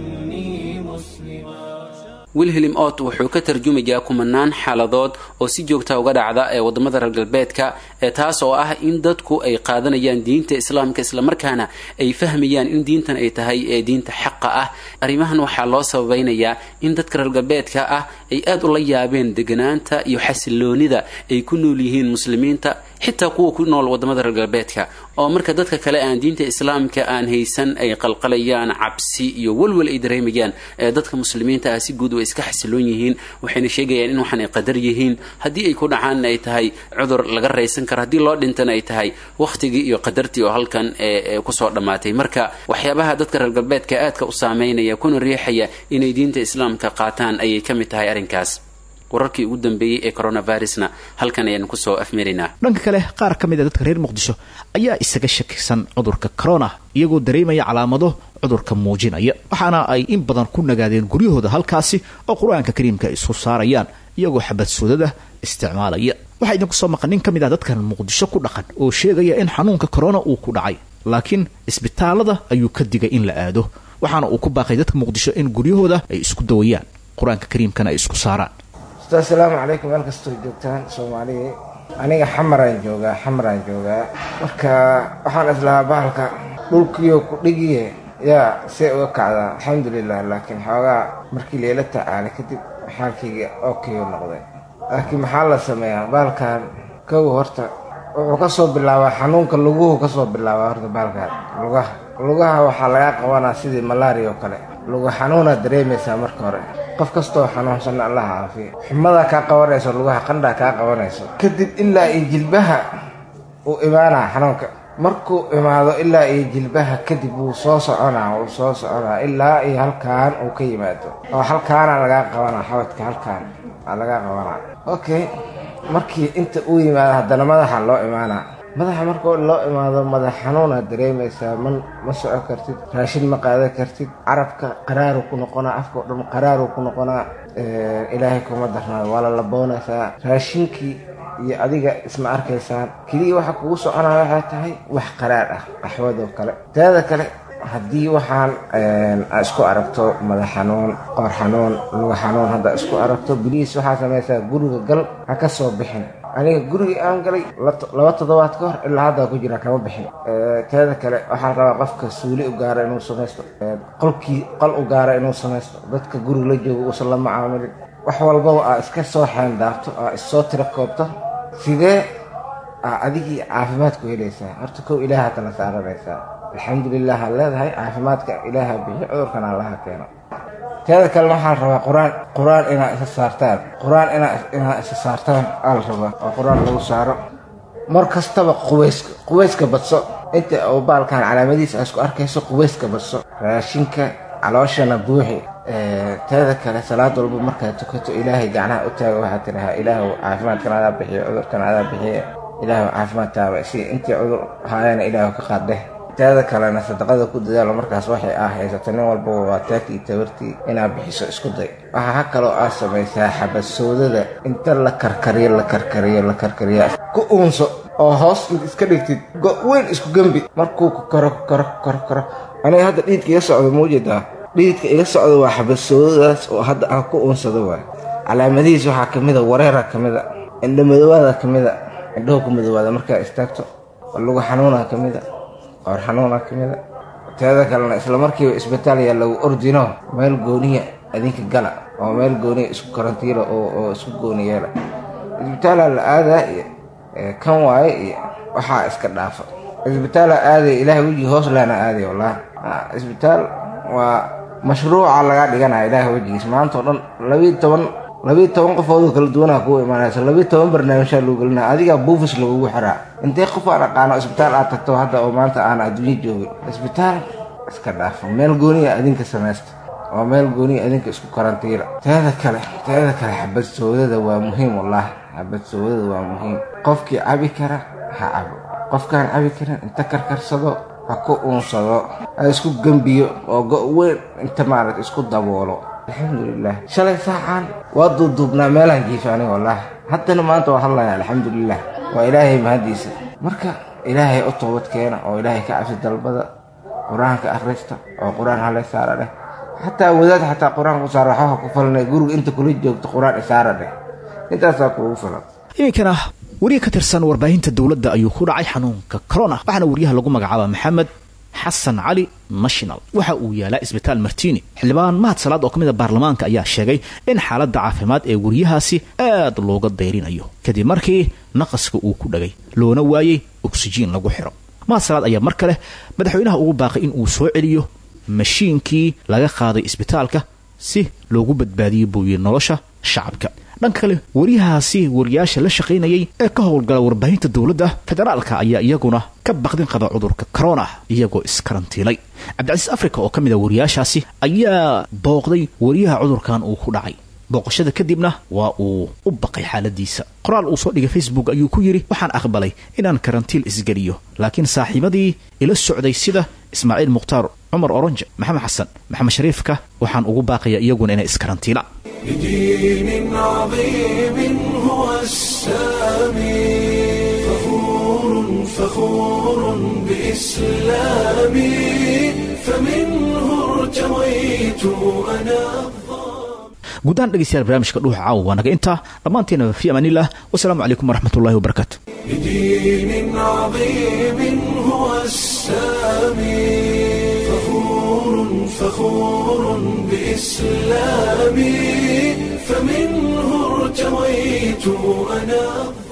مني مسلما wilhelm ot wuxuu ka tarjumayaa kumanaan xaaladood oo si joogta uga dhacda ee wadamada reer galbeedka ee taas oo ah in dadku ay qaadanayaan diinta islaamka islamarkaana ay fahmayaan in diintan ay tahay ee diinta xaqa ah arrimahan waxaa loo sababaynayaa in dadka reer galbeedka ah ay aada ula yaabeen deganaanta iyo xasiloonida ay ku nool yihiin muslimiinta xitaa kuwa ku nool wadamada reer galbeedka oo marka dadka kale aan diinta islaamka aan haysan ay qalqalayaan cabsi iyo walwal ay dareemayaan dadka muslimiinta ah si guud way iska xasiloon yihiin waxayna sheegayaan in waxaan ay qadar yihiin haddii ay ku dhacaanna ay tahay cudur laga raysan karo haddii loo dhintana ay tahay wakhtigii iyo qadartii oo halkan kusoo dhammaatay marka waxyaabaha dadka reer galbeedka aadka u saameynaya kuna riixaya inay diinta islaamka qaataan ayay ka mid tahay arrinkaas wararkii ugu dambeeyey ee coronavirusna halkan ayaanu kusoo afmaraynaa dhanka kale qaar ka mid a dadka reer muqdisho ayaa isaga shakisan cudurka corona iyagoo dareemaya calaamado cudurka muujinaya waxaana ay in badan ku nagaadeen guryahooda halkaasi oo qur-aanka kariimka ay isku saarayaan iyagoo xabadsoodada isticmaalaya waxaa idinku soo maqan nin ka mid ah dadkan muqdisho ku dhaqan oo sheegaya in xanuunka corona uu ku dhacay laakiin isbitaalada ayuu ka digay in la aado waxaana uu ku baaqay dadka muqdisho in guryahooda ay isku dawayaan qur-aanka kariimkana ay isku saaraan asalaamu calaykum meel kastoo joogtaan soomaaliya aniga xamaraan joogaa xamaraan joogaa marka waxaan islahaa bahalka dhulkiyo ku dhigiye yaa see uga kacdaa alxamdulilah laakiin xoogaa markii leela tacaalay kadib xaalkayga okayo noqday laakiin maxaa la sameeyaa bahalkan kow horta wuxuu ka soo bilaabaa xanuunka luguhu ka soo bilaabaa horta bahalkan lugaha lugaha waxaa lagaa qabanaa sidii malaria oo kale luga xanuunaad dareemaysaa marka hore qof kastoo xanuunsanna allah caafiya xumadaa kaa qabanayso lugaha qandhaa kaa qabanayso kadib ilaa iyo jilbaha uu imaanaa xanuunka markuu imaado ilaa iyo jilbaha kadib wuu soo soconaa wuu soo soconaa ilaa iyo halkaan uu ka yimaado oo halkaana lagaa qabanaa xabadka halkaan aa lagaa qabanaa okay markii inta uu yimaado haddana madaxa loo imaanaa madaxa marka loo imaado madax xanuunaad dareemaysaa ma ma soco kartid raashin ma qaadan kartid carabka qaraaru ku noqonaa afka o dhan qaraaru ku noqonaa ilaahay kuma darnaado waa la laboonaysaa raashinkii iyo adiga isma arkaysaan keliya waxa kugu soconaya waxay tahay wax qaraar ah qaxwadoo kale teeda kale haddii waxaan aa isku aragto madax xanuun qoor xanuun luga xanuun haddaa isku aragto biliis waxaa samaysaa guriga gal ha ka soo bixin aniga gurigii aan galay laba toddobaad ka hor ilaa haddaa ku jira kama bixin teeda kale waxaan rabaa qofka suuli u gaara inuu samaysto qolkii qol u gaara inuu samaysto dadka guriga la jooga uusan la macaamilin wax walbaba aa iska soo xeen daabto aa issoo tiro koobto sidee aa adigii caafimaad ku helaysaa horta kow ilaaha tala saaranaysaa alxamdulilah aad leedahay caafimaadka ilaaha bixiyo cudurkan allaha keeno teeda kale waxaan rabaa qur-aan qur-aan inaa isa saartaan qur-aan inaa inaa isa saartaan aa la rabaa oo qur-aan lagu saaro mar kastaba qubayska qubayska badso inta uu baalkan calaamadiisa aa isku arkayso qubayska badso raashinka calooshana buuxi teeda kale salaad walba markaad tukato ilaahay gacnaha u taaga waxaad tidhahaa ilaahu caafimaadkan adaa bixiyo cudurkan adaa bixiye ilaahu caafimaad taaba si intii cudur haayana ilaahu ka qaadeh teeda kalena sadaqada ku dadaalo markaas waxay ah haysato nin walbaba waa taagtii tabartii inaad bixiso isku day waxaa ha kaloo aad samaysaa xabadsoodada inta la karkariyo la karkariyo la karkariyo ku uunso oo hoos mid iska dhigtid go weyn isku gembi markuu ku karo ku karo ku karo karo aniga hadda dhiidka iga socdo muujeedaa dhiidka iga socdo waa xabadsoodadaas oo hadda aan ku uunsado waay calaamadihiis waxaa ka mida wareera ka mida indhomadoowaada ka mida indhahu ku madoowaada markaa istaagto lugu xanuuna ka mida qoor xanuuna ka mida teeda kalena isla markiiba isbitaal yaa lagu ordino meel gooniya adinka gala oo meel gooniya isku karantiila oo isku gooni yeela isbitaalaa la aadaa iyo kan waaye iyo waxaa iska dhaafa isbitaala aadaya ilaahay wejigi hoos laana aadaya wallaahi isbitaal waa mashruuca laga dhiganaya ilaahay wejigiis maanta oo dhan labiiyo toban labiiyo toban qofoodoo kala duwanaa kugu imaanaysa labiiyo toban barnaamijyaa lagu gelinaa adigaa buufis lagugu xiraa intee qof aan aqaano isbitaal aad tagto hadda oo maanta aan adduunyo joogin isbitaal iska dhaafo meel gooniya adinka samaysta oo meel gooniya adinka isku karantiila teeda kale teeda kale xabad soodada waa muhiim wallaahi xabad soodada waa muhiim qofkii cabi kara ha cabo qofkaan cabi karin inta karkarsado ha ku uunsado ha isku gembiyo oo go' weyn inta maarata isku daboolo alxamdulilah shalay saacaan waa duuduubnaa meelaan jiifa aniga wallaahi haddana maanta waa hadlaya alxamdulilah waa ilaahay mahadiisa marka ilaahay u toobad keena oo ilaahay ka cabsi dalbada qur-aanka akhrista oo qur-aan halay saara dheh xataa wadaad xataa qur-aan ku saara waxba ku falnay guriga inta kula joogto qur-aan isaara dheh intaasaa kuugu filan iminkana weriye ka tirsan warbaahinta dowladda ayuu ku dhacay xanuunka corona waxaana weriyaha lagu magacaaba maxamed xasan cali national waxa uu yaalaa isbitaal martini xildhibaan mahad salaad oo ka mid a baarlamaanka ayaa sheegay in xaaladda caafimaad ee weriyahaasi aad looga dayrinayo kadib markii naqaska uu ku dhagay loona waayey oksijiin lagu xiro mahad salaad ayaa mar kale madaxweynaha ugu baaqay in uu soo celiyo mashiinkii laga qaaday isbitaalka si loogu badbaadiyo booye nolosha shacabka dhanka kale weriyahaasi wariyaasha la shaqaynayay ee ka howlgala warbaahinta dowladda federaalka ayaa iyaguna ka baqdin qaba cudurka corona iyagoo iskarantiilay cabdicasiis africa oo ka mid a wariyaashaasi ayaa booqday wariyaha cudurkan uu ku dhacay booqashada kadibna waa uu u baqay xaaladiisa qoraal uu soo dhigay facebook ayuu ku yidhi waxaan aqbalay inaan karantiil isgeliyo laakiin saaxiibadii ila socday sida ismaaciil mukhtaar cumar oronje maxamed xasan maxamed shariifka waxaan ugu baaqayaa iyaguna inay iskarantiilaan بدين عظيم هو السامي فخور فخور بإسلامي فمنه ارتويت أنا guud ahaan dhegeystayaal barnaamijka dhuuxa caawa waa naga intaa dhammaanteena fi amaanilah wasalaamu calaykum waraxmatullahi wabarakaatu بدين عظيم هو السامي فخور فخور بإسلامي فمنه ارتويت أنا